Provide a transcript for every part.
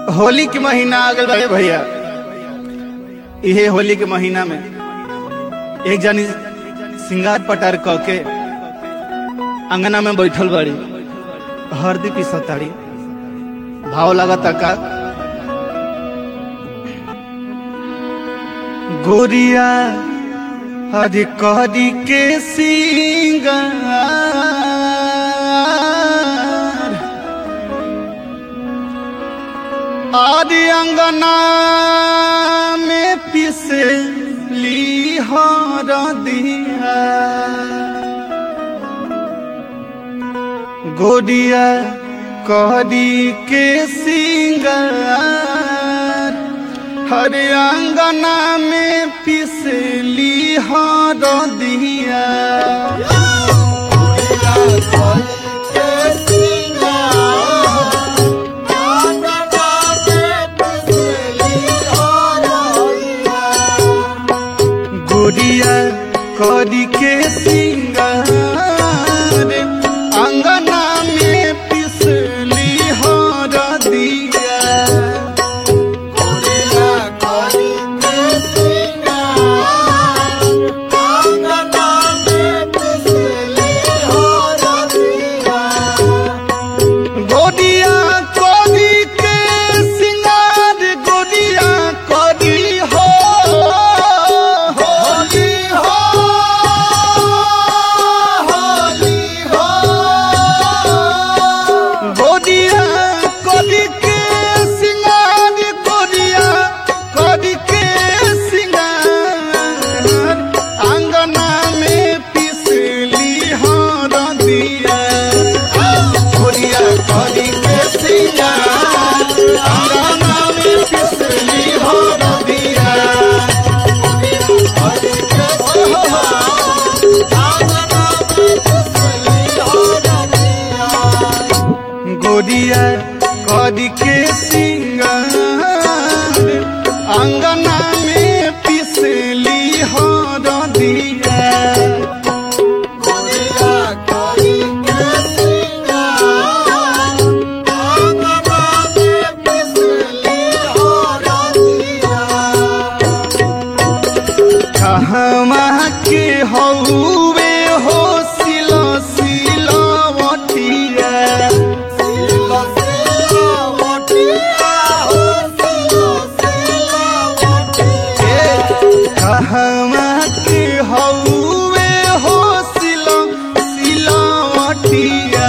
होली के महीना आ गल रहे भैया इहे होली के महीना में एक जनी सिंगार पटार क के अंगना में बैठल बाड़ी हरदी पिसताड़ी भाव लगता का गोरिया हरी करी के सिंगार आदि अंगना में पिसली हर दिया गोरिया करी के सिंगार हर अंगना में पिसली हर दिया गोरिया करी के सिंगार अंगना में पिसली हर दिया गोरिया करी के सिंगार गोरिया करी हो होली हो होली हो गोरिया करी के सिंगार गोरिया करी के सिंगार अंगना में पिसली हर दिया गोरिया करी के सिंगार अंगना में पिसली हर दिया गोरिया करी के सिंगार अंगना में पिसली हर दिया कहवा के हौवे हो सिलो सिलवटिया कहवा के हौवे हो सिलो सिलवटिया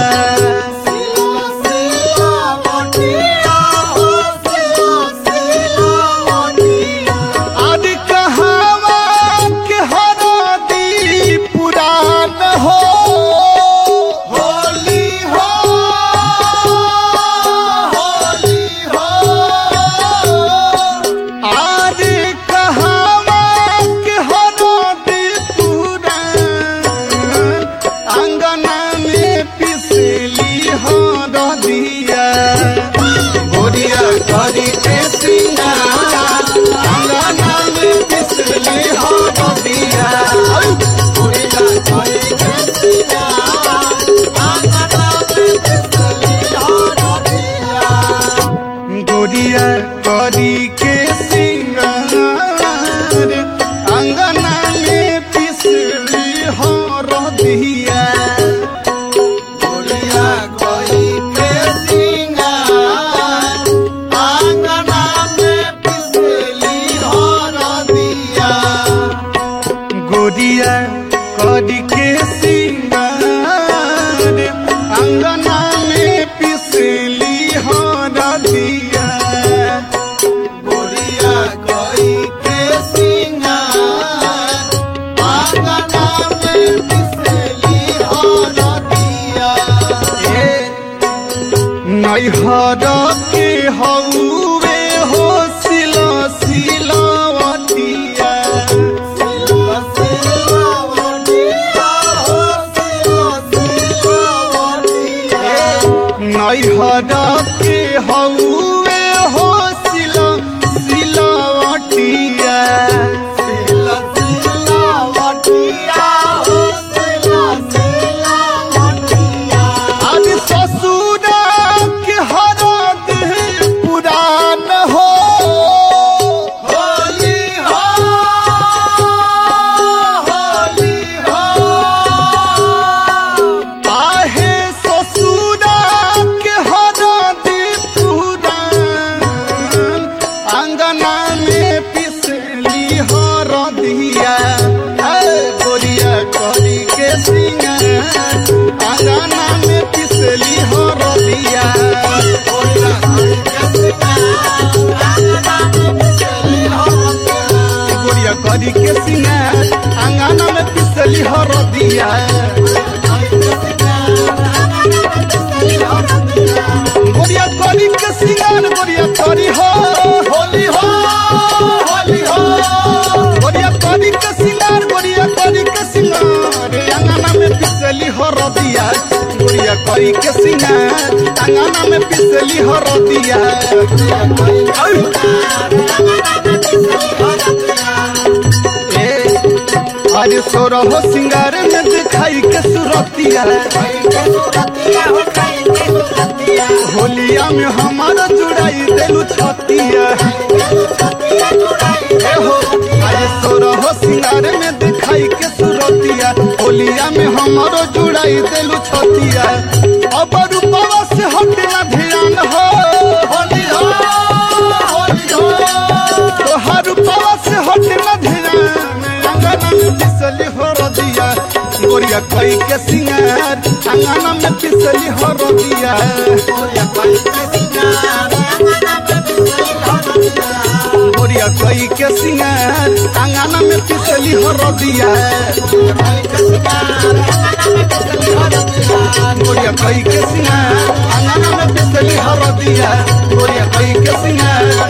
आदि कहवा के हरदी पुरान हो होली हो होली हो आदि कहवा के हरदी पुरान अंगना में पिसली हरदिया गोरिया करी के सिंगार अंगना में पिसली हरदिया गोरिया करी के सिंगार अंगना में पिसली हरदिया गोरिया करी के सिंगार अंगना में पिसली हरदिया गोरिया करी के सिंगार अंगना में पिसली हरदिया गोरिया करी के सिंगार अंगना में पिसली हरदिया गोरिया करी के सिंगार अंगना में पिसली हरदिया नैहर के हौवे हो सिलो सिलवटिया नैहर के हौवे हो सिलो सिलवटिया आदि ससुरा के हरद पुरान कोई के सिंगार अंगना में पिसली हरदिया ए अरे सोरह सिंगार में दिखाई के सुरतिया होलिया में हमारा जुड़ाई देलू छतिया ए हो अरे सोरह सिंगार में दिखाई के सुरतिया होलिया में हमारो जुड़ाई देलू छतिया अब रूपवा से हट ना ध्यान हो होली हो होली हो तोहार रूपवा से हट ना ध्यान अंगना में पिसली हो रदिया गोरिया कोई के सिंगार अंगना में पिसली हो रदिया गोरिया कोई के सिंगार अंगना में पिसली हो रदिया गोरिया कोई के सिंगार अंगना में पिसली हो रदिया गोरिया कोई के सिंगार